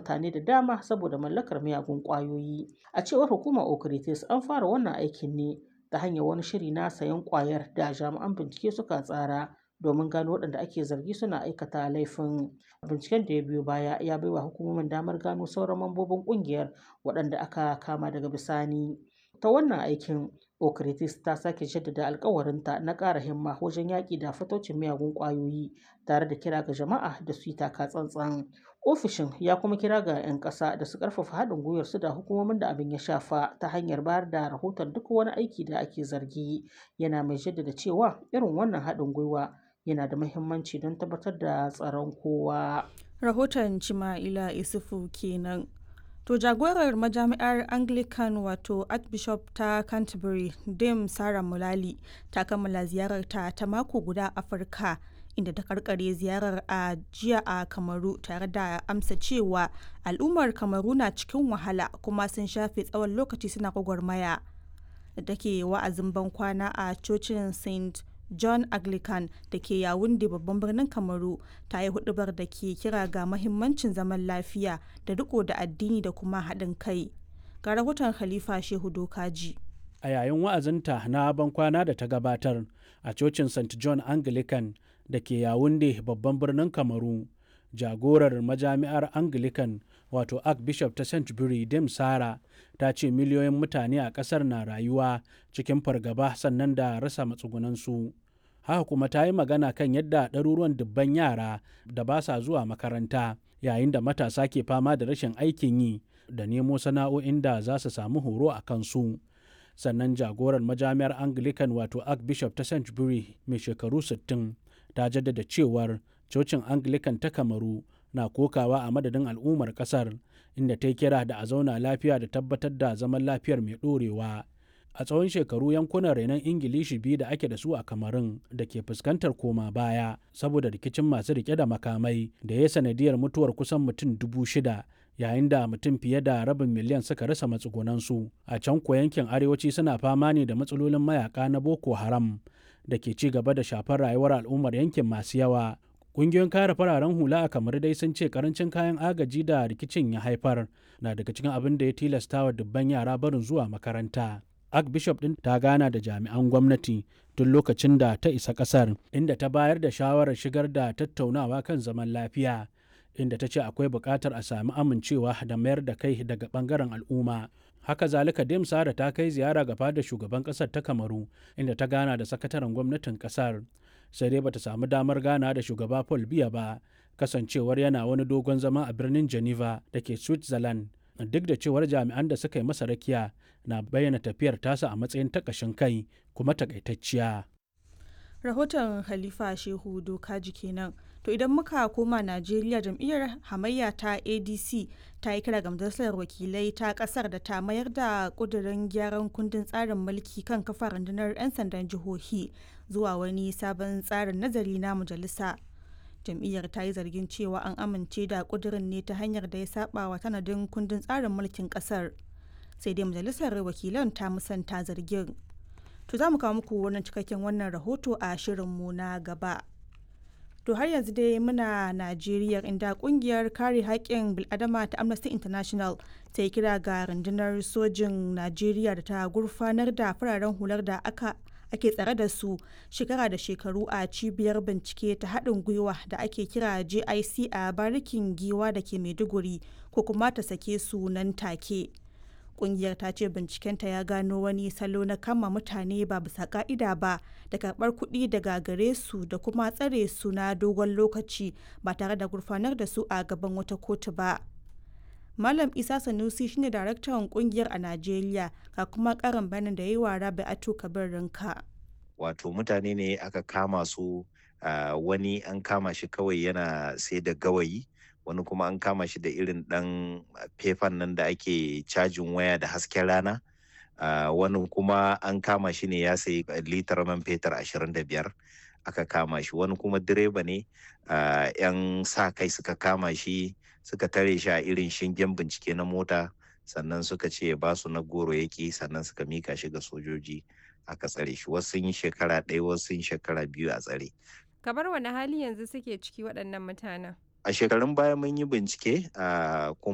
mutane da dama saboda mallakar miyagun ƙwayoyi. A cewar hukumar Okritis an fara wannan aikin ne ta hanyar wani shiri na sayen ƙwayar da jami'an bincike suka tsara domin gano waɗanda ake zargi suna aikata laifin. Binciken da ya biyo baya ya baiwa hukumomin damar gano sauran mambobin ƙungiyar waɗanda aka kama daga bisani. Ta wannan aikin Okritis ta sake jaddada alkawarinta na ƙara himma wajen yaƙi da fataucin miyagun ƙwayoyi tare da kira ga jama'a da su yi taka tsantsan. Ofishin ya kuma kira ga 'yan ƙasa da su ƙarfafa haɗin gwiwar su da hukumomin da abin ya shafa ta hanyar bayar da rahoton duk wani aiki da ake zargi. Yana mai jaddada cewa irin wannan haɗin gwiwa yana da muhimmanci don tabbatar da tsaron kowa. Rahoton Cima'ila Isufu kenan. To jagorar majami'ar Anglican wato Archbishop ta Canterbury Dame Sarah Mulali ta kammala ziyararta ta mako guda Afirka inda ta karkare ziyarar a jiya a Kamaru tare da amsa cewa al'ummar Kamaru na cikin wahala kuma sun shafe tsawon lokaci suna gwagwarmaya. Da take wa'azin bankwana a cocin St. John Anglican da ke Yawunde babban birnin Kamaru ta yi hudubar da ke kira ga mahimmancin zaman lafiya da riko da addini da kuma haɗin kai. Ga rahoton Khalifa Shehu Dokaji. A yayin wa'azinta na bankwana da ta gabatar a cocin St. John Anglican da ke Yawunde babban birnin Kamaru, jagorar majami'ar Anglican wato Archbishop ta Canterbury Dame Sara ta ce miliyoyin mutane a ƙasar na rayuwa cikin fargaba sannan da rasa matsugunansu. Haka kuma ta yi magana kan yadda ɗaruruwan dubban yara da ba sa zuwa makaranta yayin da matasa ke fama da rashin aikin yi da nemo sana'o'in da za su samu horo a kansu. Sannan jagorar majami'ar Anglican wato Archbishop ta Canterbury mai shekaru 60 ta jaddada cewar cocin Anglican ta Kamaru na kokawa a madadin al'ummar kasar inda ta yi kira da a zauna lafiya da tabbatar da zaman lafiyar mai ɗorewa. A tsawon shekaru yankunan renon Ingilishi biyu da ake da su a Kamarun da ke fuskantar koma baya saboda rikicin masu rike da makamai da ya sanadiyar mutuwar kusan mutum dubu shida yayin da mutum fiye da rabin miliyan suka rasa matsugunansu. A can ko yankin arewaci suna fama ne da matsalolin mayaka na Boko Haram da ke ci gaba da shafar rayuwar al'ummar yankin masu yawa. Ƙungiyoyin kare fararen hula a kamar dai sun ce karancin kayan agaji da rikicin ya haifar na daga cikin abin da ya tilasta wa dubban yara barin zuwa makaranta. Archbishop ɗin ta gana da jami'an gwamnati tun lokacin da ta isa ƙasar inda ta bayar da shawarar shigar da tattaunawa kan zaman lafiya inda ta ce akwai buƙatar a sami amincewa da mayar da kai daga ɓangaren al'umma. Haka zalika Dim Sara ta kai ziyara ga fadar shugaban ƙasar ta Kamaru inda ta gana da sakataren gwamnatin ƙasar. Sai dai bata samu damar gana da shugaba Paul Biya ba kasancewar yana wani dogon zama a birnin Geneva da ke Switzerland. Duk da cewar jami'an da suka yi masa rakiya na bayyana tafiyar tasa a matsayin takashin kai kuma takaitacciya. Rahoton Khalifa Shehu Dokaji kenan. To idan muka koma Najeriya jam'iyyar hamayya ta ADC ta yi kira ga majalisar wakilai ta kasar da ta mayar da kudirin gyaran kundin tsarin mulki kan kafa rundunar 'yan sandan jihohi zuwa wani sabon tsarin nazari na majalisa. Jam'iyyar ta yi zargin cewa an amince da kudirin ne ta hanyar da ya saba wa tanadin kundin tsarin mulkin kasar. Sai dai majalisar wakilan ta musanta zargin. To za mu kawo muku wannan cikakken wannan rahoto a shirinmu na gaba. To har yanzu dai muna Najeriya inda kungiyar kare haƙƙin bil'adama ta Amnesty International ta yi kira ga rundunar sojin Najeriya da ta gurfanar da fararen hular da aka ake tsare da su shekara da shekaru a cibiyar bincike ta haɗin gwiwa da ake kira JIC a barikin giwa da ke Maiduguri ko kuma ta sake su nan take. kungiyar ta ce bincikenta ya gano wani salo na kama mutane ba bisa ka'ida ba da karbar kuɗi daga gare su da kuma tsare su na dogon lokaci ba tare da gurfanar da su a gaban wata kotu ba malam isa sanusi shine daraktan kungiyar a najeriya ga kuma karin bayanin da ya yi wa rabi'atu kabir rinka wato mutane ne aka kama su uh, wani an kama shi kawai yana sai da gawayi wani kuma an kama shi da irin ɗan fefan nan da ake cajin waya da hasken rana uh, wani kuma an kama shi ne ya sayi litar man fetur 25 aka kama shi wani kuma direba ne uh, 'yan sa kai suka kama shi suka tare shi a irin shingen bincike na mota sannan suka ce ba su na goro yake sannan suka mika shi ga sojoji aka tsare shi wasu sun yi shekara ɗaya wasu sun shekara biyu a tsare kamar wani hali yanzu suke ciki waɗannan mutanen a shekarun baya mun yi bincike a